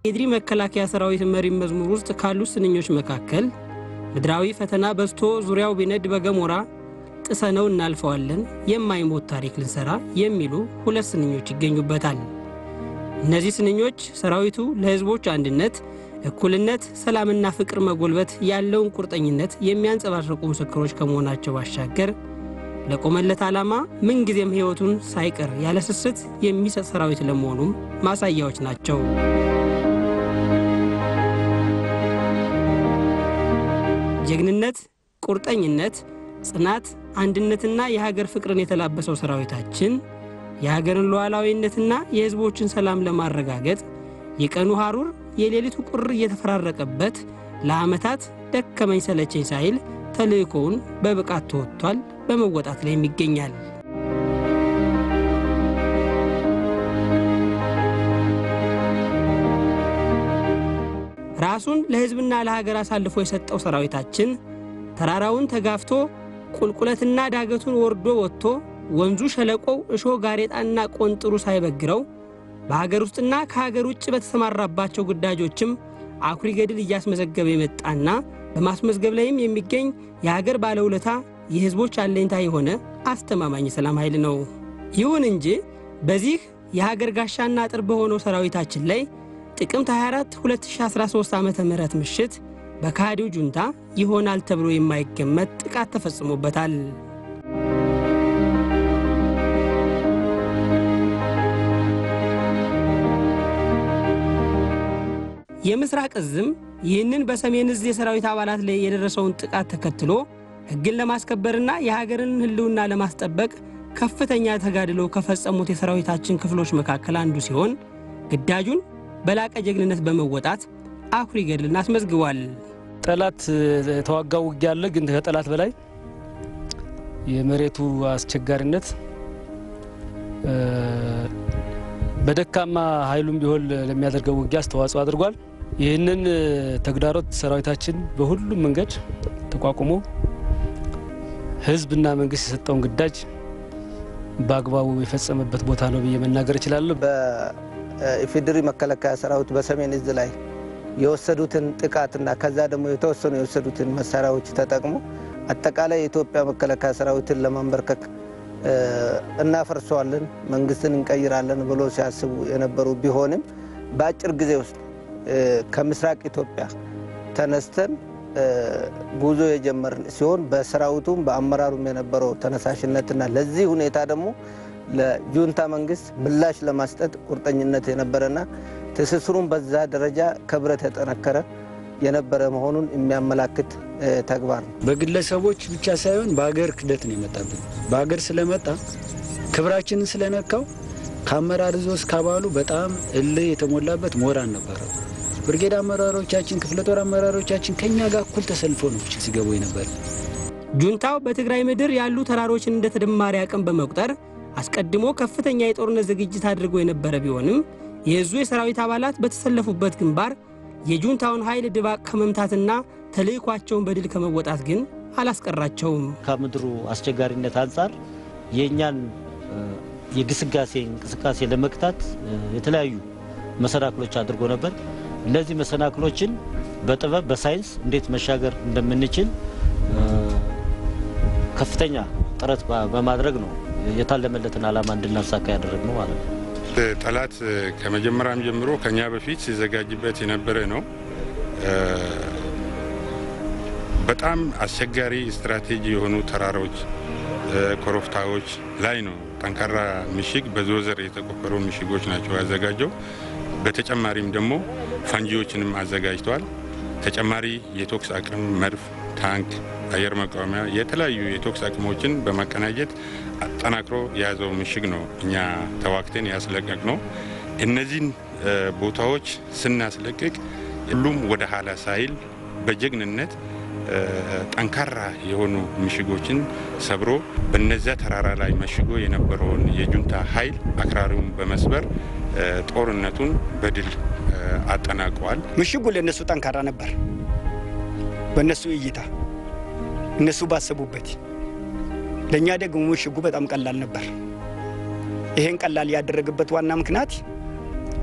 የኢፌዴሪ መከላከያ ሰራዊት መሪ መዝሙር ውስጥ ካሉት ስንኞች መካከል ምድራዊ ፈተና በዝቶ ዙሪያው ቢነድ በገሞራ ጥሰነው እናልፈዋለን የማይሞት ታሪክ ልንሰራ የሚሉ ሁለት ስንኞች ይገኙበታል። እነዚህ ስንኞች ሰራዊቱ ለሕዝቦች አንድነት፣ እኩልነት፣ ሰላምና ፍቅር መጎልበት ያለውን ቁርጠኝነት የሚያንጸባርቁ ምስክሮች ከመሆናቸው ባሻገር ለቆመለት ዓላማ ምንጊዜም ሕይወቱን ሳይቀር ያለ ስስት የሚሰጥ ሰራዊት ለመሆኑም ማሳያዎች ናቸው። ጀግንነት፣ ቁርጠኝነት፣ ጽናት፣ አንድነትና የሀገር ፍቅርን የተላበሰው ሰራዊታችን የሀገርን ሉዓላዊነትና የሕዝቦችን ሰላም ለማረጋገጥ የቀኑ ሐሩር የሌሊቱ ቁር እየተፈራረቀበት ለዓመታት ደከመኝ ሰለቸኝ ሳይል ተልእኮውን በብቃት ተወጥቷል፣ በመወጣት ላይም ይገኛል። ራሱን ለሕዝብና ለሀገር አሳልፎ የሰጠው ሰራዊታችን ተራራውን ተጋፍቶ ቁልቁለትና ዳገቱን ወርዶ ወጥቶ ወንዙ ሸለቆው እሾህ ጋሬጣና ቆንጥሩ ሳይበግረው በሀገር ውስጥና ከሀገር ውጭ በተሰማራባቸው ግዳጆችም አኩሪ ገድል እያስመዘገበ የመጣና በማስመዝገብ ላይም የሚገኝ የሀገር ባለውለታ የሕዝቦች አለኝታ የሆነ አስተማማኝ የሰላም ኃይል ነው። ይሁን እንጂ በዚህ የሀገር ጋሻና አጥር በሆነው ሰራዊታችን ላይ ጥቅምት 24 2013 ዓ ም ምሽት በካሃዲው ጁንታ ይሆናል ተብሎ የማይገመት ጥቃት ተፈጽሞበታል። የምስራቅ እዝም ይህንን በሰሜን እዝ የሰራዊት አባላት ላይ የደረሰውን ጥቃት ተከትሎ ሕግን ለማስከበርና የሀገርን ሕልውና ለማስጠበቅ ከፍተኛ ተጋድሎ ከፈጸሙት የሰራዊታችን ክፍሎች መካከል አንዱ ሲሆን ግዳጁን በላቀ ጀግንነት በመወጣት አኩሪ ገድልን አስመዝግቧል። ጠላት የተዋጋው ውጊያ አለ። ግን ከጠላት በላይ የመሬቱ አስቸጋሪነት በደካማ ኃይሉም ቢሆን ለሚያደርገው ውጊያ አስተዋጽኦ አድርጓል። ይህንን ተግዳሮት ሰራዊታችን በሁሉም መንገድ ተቋቁሞ ህዝብና መንግስት የሰጠውን ግዳጅ በአግባቡ የፈጸመበት ቦታ ነው ብዬ መናገር እችላለሁ። በኢፌዴሪ መከላከያ ሰራዊት በሰሜን እዝ ላይ የወሰዱትን ጥቃትና ከዛ ደግሞ የተወሰኑ የወሰዱትን መሳሪያዎች ተጠቅሞ አጠቃላይ የኢትዮጵያ መከላከያ ሰራዊትን ለማንበርከክ እናፈርሰዋለን፣ መንግስትን እንቀይራለን ብሎ ሲያስቡ የነበሩ ቢሆንም በአጭር ጊዜ ውስጥ ከምስራቅ ኢትዮጵያ ተነስተን ጉዞ የጀመርን ሲሆን በሰራዊቱም በአመራሩም የነበረው ተነሳሽነትና ለዚህ ሁኔታ ደግሞ ለጁንታ መንግስት ምላሽ ለማስጠት ቁርጠኝነት የነበረና ትስስሩን በዛ ደረጃ ከብረት የጠነከረ የነበረ መሆኑን የሚያመላክት ተግባር ነው። በግለሰቦች ብቻ ሳይሆን በሀገር ክደት ነው የመጣብን። በሀገር ስለመጣ ክብራችንን ስለነካው ከአመራር ዞ እስከ አባሉ በጣም እልህ የተሞላበት ሞራን ነበረው። ብርጌድ አመራሮቻችን፣ ክፍለ ጦር አመራሮቻችን ከኛ ጋር እኩል ተሰልፎ ነው ሲገቡ ነበር። ጁንታው በትግራይ ምድር ያሉ ተራሮችን እንደ ተደማሪ አቅም በመቁጠር አስቀድሞ ከፍተኛ የጦርነት ዝግጅት አድርጎ የነበረ ቢሆንም የእዙ የሰራዊት አባላት በተሰለፉበት ግንባር የጁንታውን ኃይል ድባቅ ከመምታትና ተልዕኳቸውን በድል ከመወጣት ግን አላስቀራቸውም። ከምድሩ አስቸጋሪነት አንጻር የእኛን የግስጋሴ እንቅስቃሴ ለመግታት የተለያዩ መሰናክሎች አድርጎ ነበር። እነዚህ መሰናክሎችን በጥበብ በሳይንስ እንዴት መሻገር እንደምንችል ከፍተኛ ጥረት በማድረግ ነው የታለመለትን ዓላማ እንድናሳካ ያደረግ ነው ማለት ነው። ጠላት ከመጀመሪያም ጀምሮ ከኛ በፊት ሲዘጋጅበት የነበረ ነው። በጣም አስቸጋሪ ስትራቴጂ የሆኑ ተራራዎች፣ ኮረብታዎች ላይ ነው ጠንካራ ምሽግ በዞዘር የተቆፈሩ ምሽጎች ናቸው ያዘጋጀው። በተጨማሪም ደግሞ ፈንጂዎችንም አዘጋጅተዋል። ተጨማሪ የቶክስ አቅም መድፍ፣ ታንክ፣ አየር መቃወሚያ የተለያዩ የቶክስ አቅሞችን በማቀናጀት አጠናክሮ የያዘው ምሽግ ነው እኛ ተዋግተን ያስለቀቅ ነው። እነዚህን ቦታዎች ስናስለቅቅ ሁሉም ወደ ኋላ ሳይል በጀግንነት ጠንካራ የሆኑ ምሽጎችን ሰብሮ በነዚያ ተራራ ላይ መሽጎ የነበረውን የጁንታ ኃይል አክራሪውን በመስበር ጦርነቱን በድል አጠናቀዋል። ምሽጉ ለእነሱ ጠንካራ ነበር። በእነሱ እይታ እነሱ ባሰቡበት፣ ለእኛ ደግሞ ምሽጉ በጣም ቀላል ነበር። ይሄን ቀላል ያደረገበት ዋና ምክንያት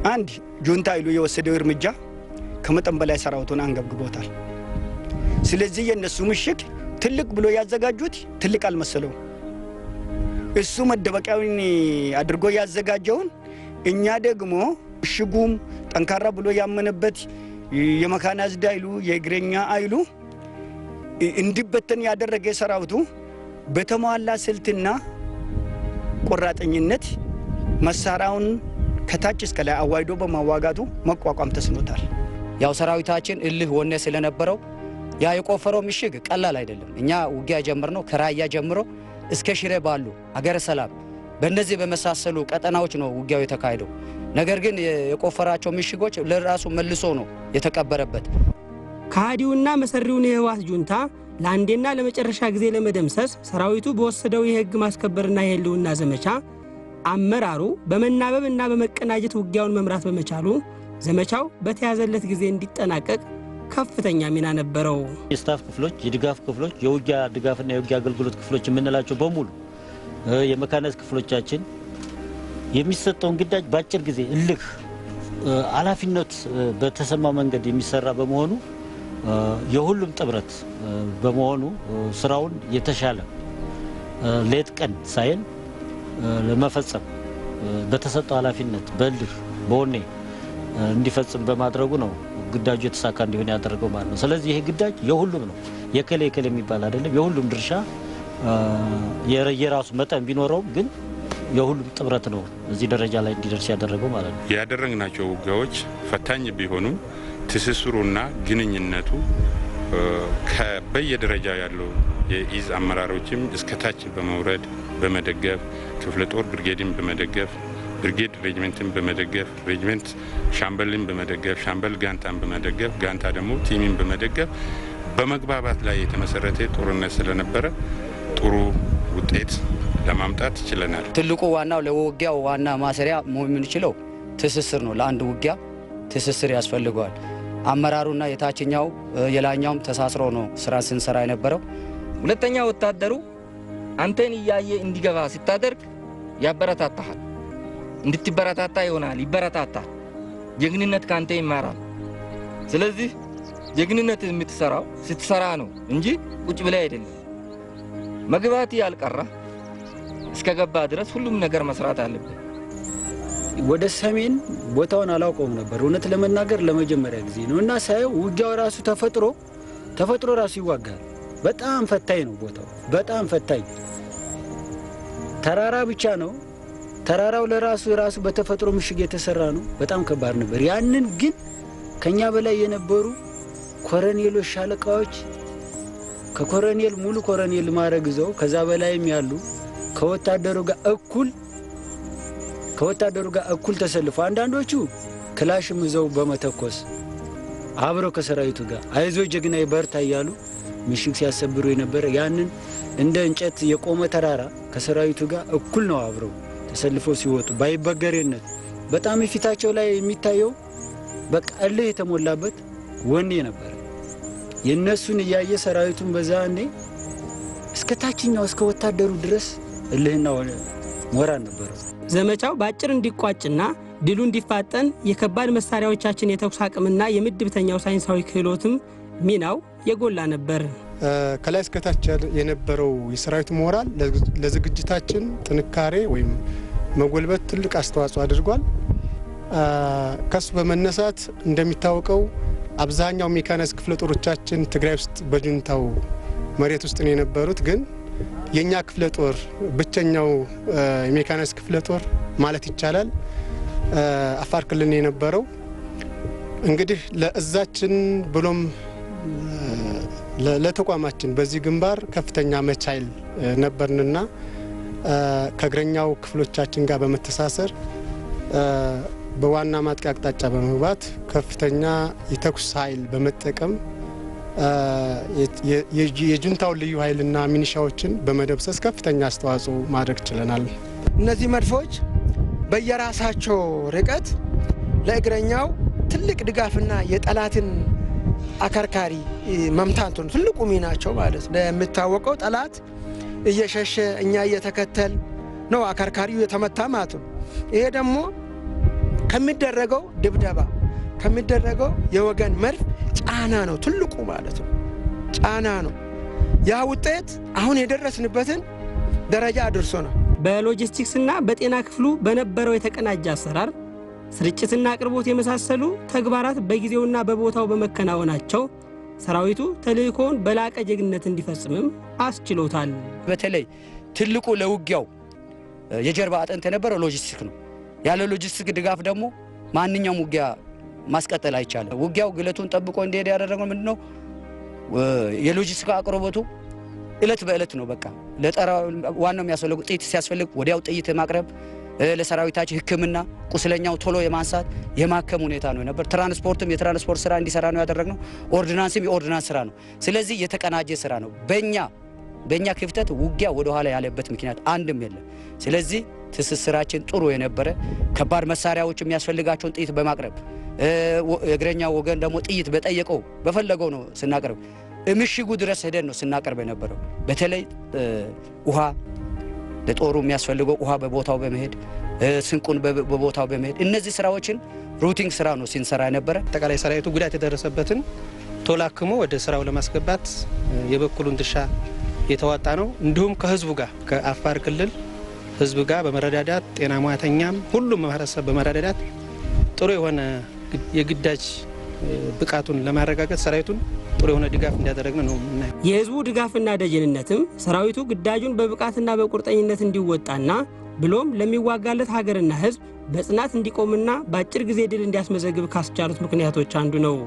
አንድ ጁንታ ኃይሉ የወሰደው እርምጃ ከመጠን በላይ ሰራዊቱን አንገብግቦታል። ስለዚህ የእነሱ ምሽግ ትልቅ ብሎ ያዘጋጁት ትልቅ አልመሰለው። እሱ መደበቂያውን አድርጎ ያዘጋጀውን እኛ ደግሞ ምሽጉም ጠንካራ ብሎ ያመነበት የመካናይዝድ ኃይሉ የእግረኛ ኃይሉ እንዲበተን ያደረገ ሰራዊቱ በተሟላ ስልትና ቆራጠኝነት መሳሪያውን ከታች እስከ ላይ አዋይዶ በማዋጋቱ መቋቋም ተስኖታል። ያው ሰራዊታችን እልህ ወኔ ስለነበረው ያ የቆፈረው ምሽግ ቀላል አይደለም። እኛ ውጊያ ጀምር ነው ከራያ ጀምሮ እስከ ሽሬ ባሉ አገረ ሰላም በእነዚህ በመሳሰሉ ቀጠናዎች ነው ውጊያው የተካሄደው። ነገር ግን የቆፈራቸው ምሽጎች ለራሱ መልሶ ነው የተቀበረበት። ከሃዲውና መሰሪውን የህወሓት ጁንታ ለአንዴና ለመጨረሻ ጊዜ ለመደምሰስ ሰራዊቱ በወሰደው የህግ ማስከበርና የህልውና ዘመቻ አመራሩ በመናበብ እና በመቀናጀት ውጊያውን መምራት በመቻሉ ዘመቻው በተያዘለት ጊዜ እንዲጠናቀቅ ከፍተኛ ሚና ነበረው። የስታፍ ክፍሎች፣ የድጋፍ ክፍሎች፣ የውጊያ ድጋፍና የውጊያ አገልግሎት ክፍሎች የምንላቸው በሙሉ የመካናይዝድ ክፍሎቻችን የሚሰጠውን ግዳጅ በአጭር ጊዜ እልህ ኃላፊነት በተሰማ መንገድ የሚሰራ በመሆኑ የሁሉም ጥምረት በመሆኑ ስራውን የተሻለ ሌት ቀን ሳይል ለመፈጸም በተሰጠው ኃላፊነት በእልህ በወኔ እንዲፈጽም በማድረጉ ነው ግዳጁ የተሳካ እንዲሆን ያደረገው ማለት ነው። ስለዚህ ይሄ ግዳጅ የሁሉም ነው። የከሌ የከሌ የሚባል አይደለም። የሁሉም ድርሻ የራሱ መጠን ቢኖረውም ግን የሁሉም ጥምረት ነው እዚህ ደረጃ ላይ እንዲደርስ ያደረገው ማለት ነው። ያደረግናቸው ውጊያዎች ፈታኝ ቢሆኑም ትስስሩና ግንኙነቱ በየደረጃው ያለው የኢዝ አመራሮችም እስከታች በመውረድ በመደገፍ ክፍለ ጦር ብርጌድን በመደገፍ ብርጌድ ሬጅመንትን በመደገፍ ሬጅመንት ሻምበልን በመደገፍ ሻምበል ጋንታን በመደገፍ ጋንታ ደግሞ ቲሚን በመደገፍ በመግባባት ላይ የተመሰረተ ጦርነት ስለነበረ ጥሩ ውጤት ለማምጣት ችለናል። ትልቁ ዋናው ለውጊያው ዋና ማሰሪያ መሆን የምንችለው ትስስር ነው። ለአንድ ውጊያ ትስስር ያስፈልገዋል። አመራሩና የታችኛው የላኛውም ተሳስሮ ነው ስራ ስንሰራ የነበረው። ሁለተኛ ወታደሩ አንተን እያየ እንዲገባ ስታደርግ ያበረታታሃል፣ እንድትበረታታ ይሆናል፣ ይበረታታል። ጀግንነት ከአንተ ይማራል። ስለዚህ ጀግንነት የምትሰራው ስትሰራ ነው እንጂ ቁጭ ብላይ አይደለም። መግባት ያልቀራ እስከ ገባ ድረስ ሁሉም ነገር መስራት አለብን። ወደ ሰሜን ቦታውን አላውቀውም ነበር እውነት ለመናገር ለመጀመሪያ ጊዜ ነው እና ሳየው ውጊያው ራሱ ተፈጥሮ ተፈጥሮ ራሱ ይዋጋል። በጣም ፈታኝ ነው ቦታው፣ በጣም ፈታኝ ተራራ ብቻ ነው። ተራራው ለራሱ ራሱ በተፈጥሮ ምሽግ የተሰራ ነው። በጣም ከባድ ነበር። ያንን ግን ከኛ በላይ የነበሩ ኮረኔሎች፣ ሻለቃዎች ከኮረኔል ሙሉ ኮረኔል ማዕረግ ይዘው ከዛ በላይም ያሉ ከወታደሩ ጋር እኩል ከወታደሩ ጋር እኩል ተሰልፎ አንዳንዶቹ ክላሽም ይዘው በመተኮስ አብረው ከሰራዊቱ ጋር አይዞ ጀግና በርታ እያሉ ምሽግ ሲያሰብሩ የነበረ ያንን እንደ እንጨት የቆመ ተራራ ከሰራዊቱ ጋር እኩል ነው አብረው ተሰልፈው ሲወጡ ባይበገሬነት በጣም የፊታቸው ላይ የሚታየው በቃ እልህ የተሞላበት ወኔ ነበር። የእነሱን እያየ ሰራዊቱን በዛ እኔ እስከ ታችኛው እስከ ወታደሩ ድረስ እልህና ሞራል ነበረው። ዘመቻው በአጭር እንዲቋጭና ድሉ እንዲፋጠን የከባድ መሳሪያዎቻችን የተኩስ አቅምና የምድብተኛው ሳይንሳዊ ክህሎትም ሚናው የጎላ ነበር። ከላይ እስከታች የነበረው የሰራዊቱ ሞራል ለዝግጅታችን ጥንካሬ ወይም መጎልበት ትልቅ አስተዋጽኦ አድርጓል። ከሱ በመነሳት እንደሚታወቀው አብዛኛው ሜካናይዝድ ክፍለ ጦሮቻችን ትግራይ ውስጥ በጁንታው መሬት ውስጥ ነው የነበሩት። ግን የእኛ ክፍለ ጦር ብቸኛው የሜካናይዝድ ክፍለ ጦር ማለት ይቻላል አፋር ክልል ነው የነበረው። እንግዲህ ለእዛችን ብሎም ለተቋማችን በዚህ ግንባር ከፍተኛ መቻይል ነበርንና ከእግረኛው ክፍሎቻችን ጋር በመተሳሰር በዋና ማጥቂያ አቅጣጫ በመግባት ከፍተኛ የተኩስ ኃይል በመጠቀም የጁንታውን ልዩ ኃይልና ሚኒሻዎችን በመደብሰስ ከፍተኛ አስተዋጽኦ ማድረግ ችለናል። እነዚህ መድፎች በየራሳቸው ርቀት ለእግረኛው ትልቅ ድጋፍና የጠላትን አከርካሪ መምታት ነው ትልቁ ሚናቸው ማለት ነው። የሚታወቀው ጠላት እየሸሸ እኛ እየተከተል ነው አከርካሪው የተመታ ማለት ነው። ይሄ ደግሞ ከሚደረገው ድብደባ ከሚደረገው የወገን መድፍ ጫና ነው ትልቁ ማለት ነው። ጫና ነው። ያ ውጤት አሁን የደረስንበትን ደረጃ አድርሶናል። በሎጂስቲክስና በጤና ክፍሉ በነበረው የተቀናጀ አሰራር ስርጭትና አቅርቦት የመሳሰሉ ተግባራት በጊዜውና በቦታው በመከናወናቸው ሰራዊቱ ተልእኮውን በላቀ ጀግነት እንዲፈጽምም አስችሎታል። በተለይ ትልቁ ለውጊያው የጀርባ አጥንት የነበረው ሎጂስቲክ ነው። ያለ ሎጂስቲክ ድጋፍ ደግሞ ማንኛውም ውጊያ ማስቀጠል አይቻልም። ውጊያው ግለቱን ጠብቆ እንዲሄድ ያደረገው ምንድን ነው? የሎጂስቲክ አቅርቦቱ እለት በእለት ነው። በቃ ለጠራ ዋናው የሚያስፈልጉ ጥይት ሲያስፈልግ ወዲያው ጥይት ማቅረብ፣ ለሰራዊታችን ሕክምና ቁስለኛው ቶሎ የማንሳት የማከም ሁኔታ ነው ነበር። ትራንስፖርትም የትራንስፖርት ስራ እንዲሰራ ነው ያደረግነው። ኦርዲናንስም የኦርዲናንስ ስራ ነው። ስለዚህ የተቀናጀ ስራ ነው። በእኛ በእኛ ክፍተት ውጊያ ወደኋላ ያለበት ምክንያት አንድም የለም። ስለዚህ ትስስራችን ጥሩ የነበረ ከባድ መሳሪያዎች የሚያስፈልጋቸውን ጥይት በማቅረብ የእግረኛ ወገን ደግሞ ጥይት በጠየቀው በፈለገው ነው ስናቀርብ ምሽጉ ድረስ ሄደን ነው ስናቀርብ የነበረው። በተለይ ውሃ ለጦሩ የሚያስፈልገው ውሃ በቦታው በመሄድ ስንቁን በቦታው በመሄድ እነዚህ ስራዎችን ሩቲንግ ስራ ነው ሲንሰራ የነበረ። አጠቃላይ ሰራዊቱ ጉዳት የደረሰበትን ቶሎ አክሞ ወደ ስራው ለማስገባት የበኩሉን ድርሻ የተዋጣ ነው። እንዲሁም ከህዝቡ ጋር ከአፋር ክልል ህዝብ ጋር በመረዳዳት ጤና ሙያተኛም ሁሉም ማህበረሰብ በመረዳዳት ጥሩ የሆነ የግዳጅ ብቃቱን ለማረጋገጥ ሰራዊቱን ጥሩ የሆነ ድጋፍ እንዲያደረግን ነው የምናየው። የህዝቡ ድጋፍና ደጀንነትም ሰራዊቱ ግዳጁን በብቃትና በቁርጠኝነት እንዲወጣና ብሎም ለሚዋጋለት ሀገርና ህዝብ በጽናት እንዲቆምና በአጭር ጊዜ ድል እንዲያስመዘግብ ካስቻሉት ምክንያቶች አንዱ ነው።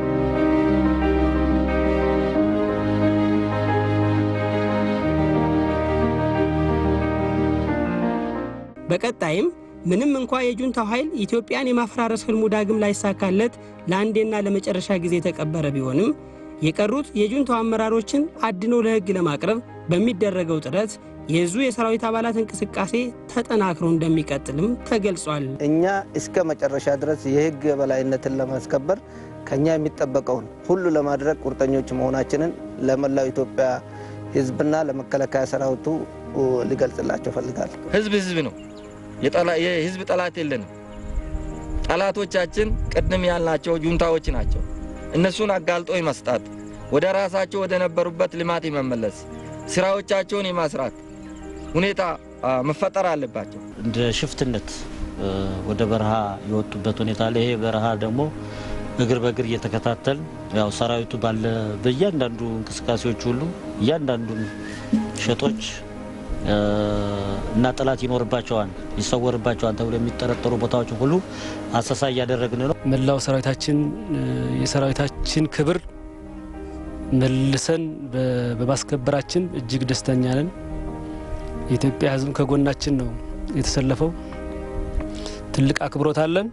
በቀጣይም ምንም እንኳ የጁንታው ኃይል ኢትዮጵያን የማፈራረስ ህልሙ ዳግም ላይሳካለት ለአንዴና ለመጨረሻ ጊዜ የተቀበረ ቢሆንም የቀሩት የጁንታው አመራሮችን አድኖ ለህግ ለማቅረብ በሚደረገው ጥረት የዙ የሰራዊት አባላት እንቅስቃሴ ተጠናክሮ እንደሚቀጥልም ተገልጿል። እኛ እስከ መጨረሻ ድረስ የህግ የበላይነትን ለማስከበር ከኛ የሚጠበቀውን ሁሉ ለማድረግ ቁርጠኞች መሆናችንን ለመላው ኢትዮጵያ ህዝብና ለመከላከያ ሰራዊቱ ሊገልጽላቸው ፈልጋለሁ። ህዝብ ህዝብ ነው። የህዝብ ጠላት የለንም። ጠላቶቻችን ቅድም ያልናቸው ጁንታዎች ናቸው። እነሱን አጋልጦ መስጣት፣ ወደ ራሳቸው ወደ ነበሩበት ልማት የመመለስ ስራዎቻቸውን የማስራት ሁኔታ መፈጠር አለባቸው። እንደ ሽፍትነት ወደ በረሃ የወጡበት ሁኔታ አለ። ይሄ በረሃ ደግሞ እግር በእግር እየተከታተል ያው ሰራዊቱ ባለ በእያንዳንዱ እንቅስቃሴዎች ሁሉ እያንዳንዱን ሸጦች እና ጠላት ይኖርባቸዋል፣ ይሰወርባቸዋል ተብሎ የሚጠረጠሩ ቦታዎች ሁሉ አሰሳ እያደረግን ነው። መላው ሰራዊታችን የሰራዊታችን ክብር መልሰን በማስከበራችን እጅግ ደስተኛ ነን። የኢትዮጵያ ሕዝብ ከጎናችን ነው የተሰለፈው። ትልቅ አክብሮት አለን።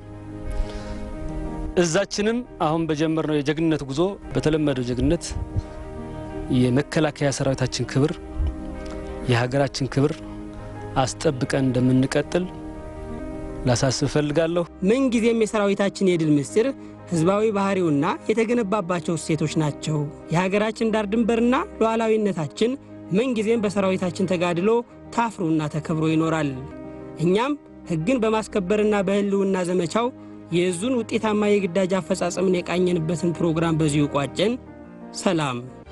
እዛችንም አሁን በጀመርነው የጀግንነት ጉዞ በተለመደው ጀግንነት የመከላከያ ሰራዊታችን ክብር የሀገራችን ክብር አስጠብቀን እንደምንቀጥል ላሳስብ እፈልጋለሁ። ምንጊዜም የሰራዊታችን የድል ምስጢር ህዝባዊ ባህሪውና የተገነባባቸው እሴቶች ናቸው። የሀገራችን ዳር ድንበርና ሉዓላዊነታችን ምንጊዜም በሰራዊታችን ተጋድሎ ታፍሮና ተከብሮ ይኖራል። እኛም ሕግን በማስከበርና በህልውና ዘመቻው የዙን ውጤታማ የግዳጅ አፈጻጸምን የቃኘንበትን ፕሮግራም በዚሁ ቋጨን። ሰላም